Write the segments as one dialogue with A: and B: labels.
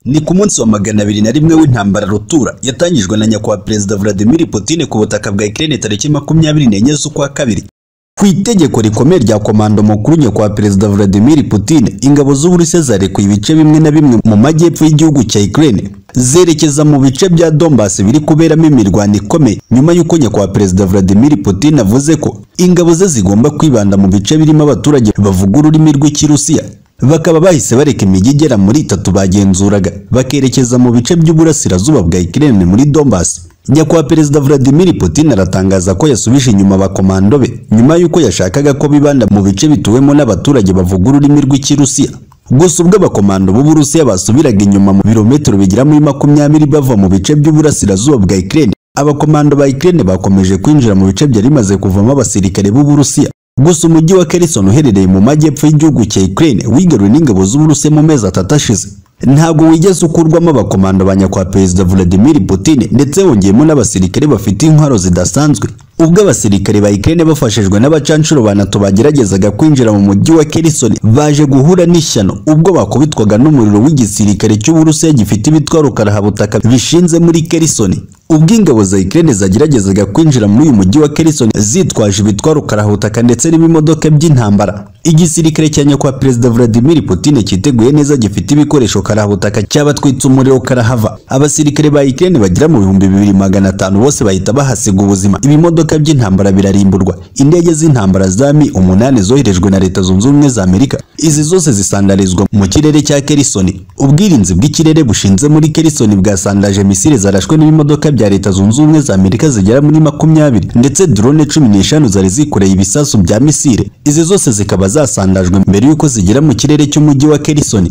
A: Ni ku munsi wa magana abiri na rimwe w'intambara rutura yatangijwe na nyakubahwa perezida Vladimir Putin ku butaka bwa Ukraine tariki makumyabiri n'enye z'ukwa kabiri. Ku itegeko rikomeye rya komando mukuru nyakubahwa perezida Vladimir Putin, ingabo z'Uburusiya zarekuye ibice bimwe na bimwe mu majyepfo y'igihugu cya Ukraine zerekeza mu bice bya Donbass biri kuberamo imirwano ikomeye nyuma y'uko nyakubahwa perezida Vladimir Putin avuze ko ingabo ze zigomba kwibanda mu bice birimo abaturage bavuga ururimi rw'Ikirusiya bakaba bahise bareka imijyi igera muri itatu bagenzuraga bakerekeza mu bice by'uburasirazuba bwa Ukraine muri Donbass. Nyakubahwa Perezida Vladimir Putin aratangaza ko yasubije inyuma abakomando be nyuma y'uko yashakaga ko bibanda mu bice bituwemo n'abaturage bavuga ururimi rw'Ikirusiya. Gusa ubwo abakomando b'Uburusiya basubiraga inyuma mu birometero bigera muri makumyabiri bava mu bice by'uburasirazuba bwa Ukraine, abakomando ba Ukraine bakomeje kwinjira mu bice byari bimaze kuvamo abasirikare b'Uburusiya. Gusa umujyi wa Kherson uherereye mu majyepfo y'igihugu cya Ukraine wigaruriwe n'ingabo z'Uburusiya mu mezi atatu ashize ntabwo wigeze ukurwamo abakomando ba nyakubahwa perezida Vladimir Putin ndetse wongeyemo n'abasirikare bafite intwaro zidasanzwe ubwo abasirikare ba Ukraine bafashijwe n'abacanshuro ba NATO bageragezaga kwinjira mu mujyi wa Kherson baje guhura n'ishyano ubwo bakubitwaga n'umuriro w'igisirikare cy'Uburusiya gifite ibitwaro karahabutaka bishinze muri Kherson ubwo ingabo za Ukraine zageragezaga kwinjira muri uyu mujyi wa Kherson zitwaje ibitwaro karahutaka ndetse n'ibimodoka by'intambara. Igisirikare cya nyakubahwa Perezida Vladimir Putin cyiteguye neza gifite ibikoresho karahutaka cyabatwitse umuriro karahava. Abasirikare ba Ukraine bagera mu bihumbi bibiri magana atanu bose bahita bahasiga ubuzima. Ibimodoka by'intambara birarimburwa. Indege z'intambara za Mi umunani zoherejwe na Leta Zunze Ubumwe za Amerika. Izi zose zisandarizwa mu kirere cya Kherson. Ubwirinzi bw'ikirere bushinze muri Kherson bwasandaje misile zarashwe n'ibimodoka bya Leta Zunze Ubumwe za Amerika zigera muri makumyabiri ndetse drone cumi n'eshanu zari zikoreye ibisasu bya misile izi zose zikaba zasandajwe mbere y'uko zigera mu kirere cy'umujyi wa Kherson.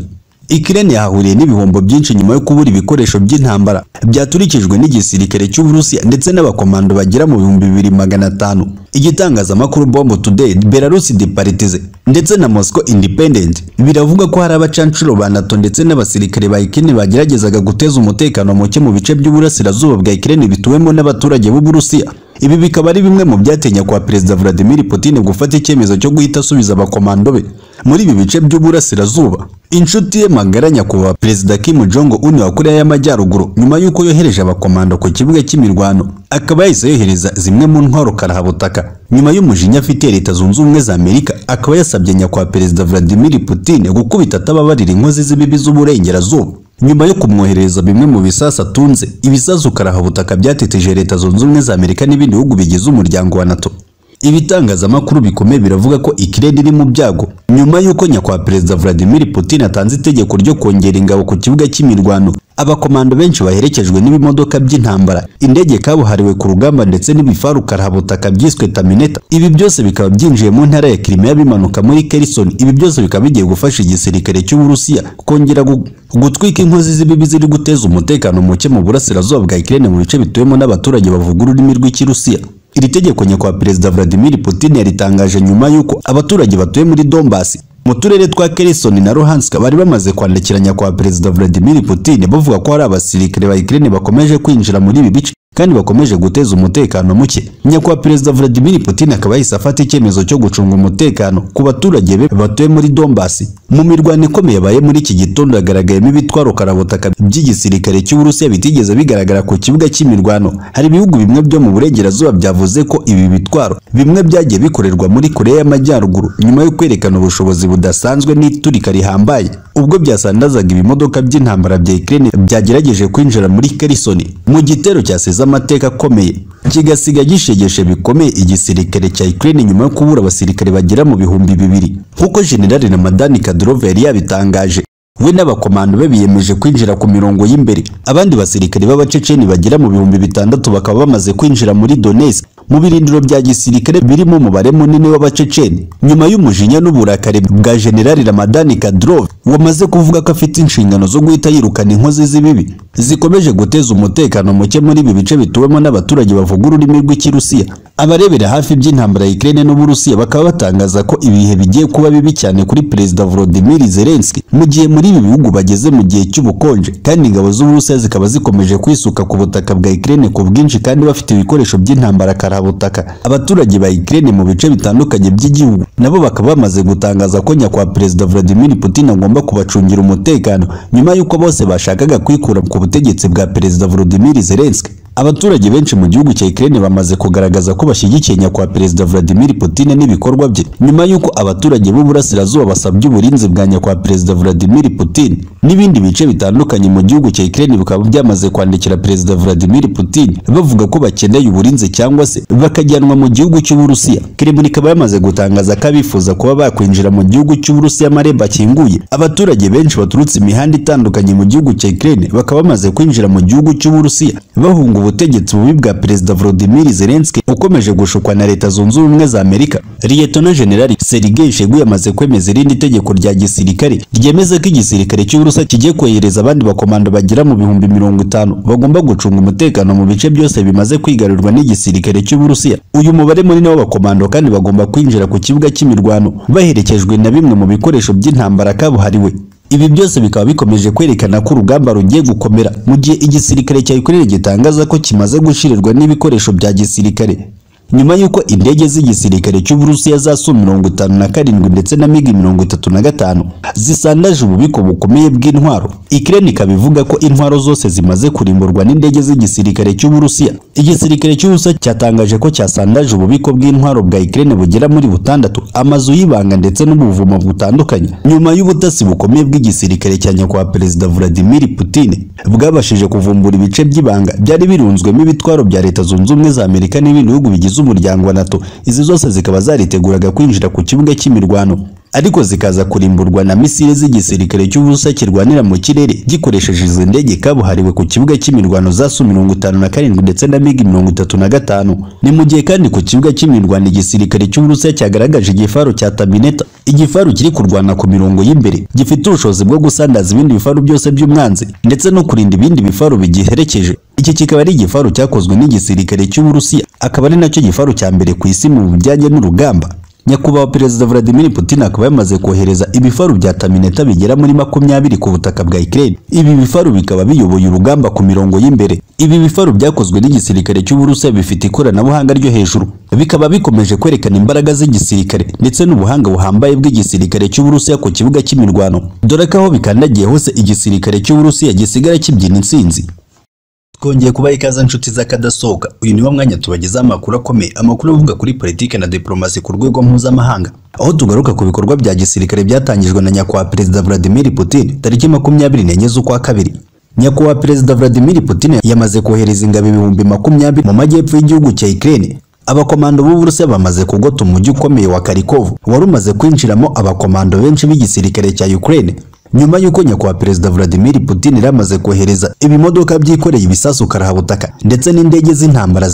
A: Ukraine yahahuriye n'ibihombo byinshi nyuma yo kubura ibikoresho by'intambara byaturikijwe n'igisirikare cy'Uburusiya ndetse n'abakomando bagera mu bihumbi bibiri magana atanu. Igitangazamakuru Bomb Today, Belarus Departize ndetse na Moscow Independent biravuga ko hari abacanshuro ba NATO ndetse n'abasirikare ba Ukraine bageragezaga guteza umutekano muke mu bice by'uburasirazuba bwa Ukraine bituwemo n'abaturage b'Uburusiya. Ibi bikaba ari bimwe mu byatenya kwa Perezida Vladimir Putin gufata icyemezo cyo guhita asubiza abakomando be muri ibi bice by'uburasirazuba. Inshuti ye magara nyakubahwa Perezida Kim Jong Un wa Korea y'Amajyaruguru nyuma y'uko yohereje abakomando ku kibuga cy'imirwano akaba yahise yohereza zimwe mu ntwaro karahabutaka nyuma y'umujinya afitiye Leta Zunze Ubumwe za Amerika akaba yasabye nyakubahwa Perezida Vladimir Putin gukubita atababarira inkozi z'ibibi z'uburengerazuba nyuma yo kumwoherereza bimwe mu bisasu atunze ibisasu karahabutaka byateteje Leta Zunze Ubumwe za Amerika n'ibindi bihugu bigize umuryango wa NATO ibitangazamakuru bikomeye biravuga ko Ukraine iri mu byago nyuma y'uko nyakubahwa Perezida Vladimir Putin atanze itegeko ryo kongera ingabo ku kibuga cy'imirwano abakomando benshi baherekejwe n'ibimodoka by'intambara indege kabuhariwe ku rugamba ndetse n'ibifaru karahabutaka byiswe Tamineta ibi byose bikaba byinjiye mu ntara ya Crimea bimanuka muri Kherson ibi byose bikaba bigiye gufasha igisirikare cy'Uburusiya kongera gutwika inkozi z'ibibi ziri guteza umutekano muke mu burasirazuba bwa Ukraine mu bice bituwemo n'abaturage bavuga ururimi rw'Ikirusiya iri tegeko nyakubahwa perezida Vladimir Putin yaritangaje nyuma y'uko abaturage batuye muri Donbass mu turere twa Kherson na Luhansk bari bamaze kwandikira nyakubahwa perezida Vladimir Putin bavuga ko hari abasirikare ba Ukraine bakomeje kwinjira muri ibi bice kandi bakomeje guteza umutekano muke. Nyakubahwa perezida Vladimir Putin akaba yahise afata icyemezo cyo gucunga umutekano ku baturage be batuye muri Donbass. Mu mirwano ikomeye yabaye muri iki gitondo hagaragayemo ibitwaro karabutaka by'igisirikare cy'Uburusiya bitigeze bigaragara ku kibuga cy'imirwano. Hari ibihugu bimwe byo mu burengerazuba byavuze ko ibi bitwaro bimwe byagiye bikorerwa muri Korea y'Amajyaruguru nyuma yo kwerekana ubushobozi budasanzwe n'iturika rihambaye. Ubwo byasandazaga ibimodoka by'intambara bya Ukraine byagerageje kwinjira muri Kherson mu gitero cyasize amateka akomeye kigasiga gishegeshe bikomeye igisirikare cya Ukraine nyuma yo kubura abasirikare bagera mu bihumbi bibiri nk'uko General Ramadani Kadyrov yari yabitangaje we n'abakomando be biyemeje kwinjira ku mirongo y'imbere abandi basirikare b'abaceceni bagera mu bihumbi bitandatu bakaba bamaze kwinjira muri Donetsk mu birindiro bya gisirikare birimo umubare munini w'abaceceni nyuma y'umujinya n'uburakari bwa General Ramadani Kadyrov wamaze kuvuga ko afite inshingano zo guhita yirukana inkozi z'ibibi zikomeje guteza umutekano muke muri ibi bice bituwemo n'abaturage bavuga ururimi rw'Ikirusiya abarebera hafi by'intambara ya Ukraine n'Uburusiya bakaba batangaza ko ibihe bigiye kuba bibi cyane kuri Perezida Volodymyr Zelensky mu gihe muri ibi bihugu bageze mu gihe cy'ubukonje kandi ingabo z'Uburusiya zikaba zikomeje kwisuka ku butaka bwa Ukraine ku bwinshi kandi bafite ibikoresho by'intambara karabutaka abaturage ba Ukraine mu bice bitandukanye by'igihugu nabo bakaba bamaze gutangaza ko nyakwa Perezida Vladimir Putin agomba bagomba kubacungira umutekano nyuma y'uko bose bashakaga kwikura ku butegetsi bwa Perezida Volodymyr Zelensky abaturage benshi mu gihugu cya Ukraine bamaze kugaragaza ko bashyigikiye nyakubahwa Perezida Vladimir Putin n'ibikorwa bye nyuma y'uko abaturage b'uburasirazuba basabye uburinzi bwa nyakubahwa Perezida Vladimir Putin n'ibindi bice bitandukanye mu gihugu cya Ukraine bikaba byamaze kwandikira Perezida Vladimir Putin bavuga ko bakeneye uburinzi cyangwa se bakajyanwa mu gihugu cy'Uburusiya Kremlin ikaba yamaze gutangaza ko abifuza kuba bakwinjira mu gihugu cy'Uburusiya amarembo akinguye abaturage benshi baturutse imihanda itandukanye mu gihugu cya Ukraine bakaba bamaze kwinjira mu gihugu cy'Uburusiya bahunga ubutegetsi bubi bwa Perezida Volodymyr Zelensky ukomeje gushukwa na Leta Zunze Ubumwe za Amerika. Liyetona Jenerali Sergei Shoigu yamaze kwemeza irindi tegeko rya gisirikare ryemeza ko igisirikare cy'Uburusiya kigiye kohereza abandi bakomando bagera mu bihumbi mirongo itanu bagomba gucunga umutekano mu bice byose bimaze kwigarurirwa n'igisirikare cy'Uburusiya. Uyu mubare munini w'abakomando kandi bagomba kwinjira ku kibuga cy'imirwano baherekejwe na bimwe mu bikoresho by'intambara kabuhariwe. Ibi byose bikaba bikomeje kwerekana ko urugamba rugiye gukomera mu gihe igisirikare cya Ukraine gitangaza ko kimaze gushirirwa n'ibikoresho bya gisirikare nyuma y'uko indege z'igisirikare cy'Uburusiya za Su mirongo itanu na karindwi ndetse na MiG mirongo itatu na gatanu zisandaje ububiko bukomeye bw'intwaro. Ukraine ikaba ivuga ko intwaro zose zimaze kurimburwa n'indege z'igisirikare cy'Uburusiya. Igisirikare cy'Uburusiya cyatangaje ko cyasandaje ububiko bw'intwaro bwa Ukraine bugera muri butandatu, amazu y'ibanga ndetse n'ubuvumo butandukanye. Nyuma y'ubutasi bukomeye bw'igisirikare cya nyakubahwa Perezida Vladimir Putin bwabashije kuvumbura ibice by'ibanga byari birunzwemo ibitwaro bya Leta Zunze Ubumwe za Amerika n'ibindi bihugu bigize z'umuryango wa NATO izi zose zikaba zariteguraga kwinjira ku kibuga cy'imirwano ariko zikaza kurimburwa na misile z'igisirikare cy'Uburusiya kirwanira mu kirere gikoresheje izi ndege kabuhariwe ku kibuga cy'imirwano za Su mirongo itanu na karindwi ndetse na MiG mirongo itatu na gatanu ni mu gihe kandi ku kibuga cy'imirwano igisirikare cy'Uburusiya cyagaragaje igifaru cya Tamineta igifaru kiri kurwana ku mirongo y'imbere gifite ubushobozi bwo gusandaza ibindi bifaru byose by'umwanzi ndetse no kurinda ibindi bifaru bigiherekeje iki kikaba ari igifaru cyakozwe n'igisirikare cy'Uburusiya akaba ari nacyo gifaru cya mbere ku isi mu bijyanye n'urugamba nyakubahwa perezida Vladimir Putin akaba yamaze kohereza ibifaru bya Tamineta bigera muri makumyabiri ku butaka bwa Ukraine ibi bifaru bikaba biyoboye urugamba ku mirongo y'imbere ibi bifaru byakozwe n'igisirikare cy'Uburusiya bifite ikoranabuhanga ryo hejuru bikaba bikomeje kwerekana imbaraga z'igisirikare ndetse n'ubuhanga buhambaye bw'igisirikare cy'Uburusiya ku kibuga cy'imirwano dore ko aho bikandagiye hose igisirikare cy'Uburusiya gisigara kibyina intsinzi twongeye kubaha ikaze inshuti z'akadasohoka uyu niwo mwanya tubagezaho amakuru akomeye amakuru avuga kuri politiki na diporomasi ku rwego mpuzamahanga aho tugaruka ku bikorwa bya gisirikare byatangijwe na nyakubahwa perezida Vladimir Putin tariki makumyabiri n'enye z'ukwa kabiri nyakubahwa perezida Vladimir Putin yamaze kohereza ingabo ibihumbi makumyabiri mu majyepfo y'gihugu cya Ukraine abakomando b'Uburusiya bamaze kugota umujyi ukomeye wa Kharkov wari umaze kwinjiramo abakomando benshi b'igisirikare cya Ukraine nyuma y'uko nyakubahwa perezida Vladimir Putin yari amaze kohereza ibimodoka byikoreye ibisasu karabutaka ndetse n'indege z'intambara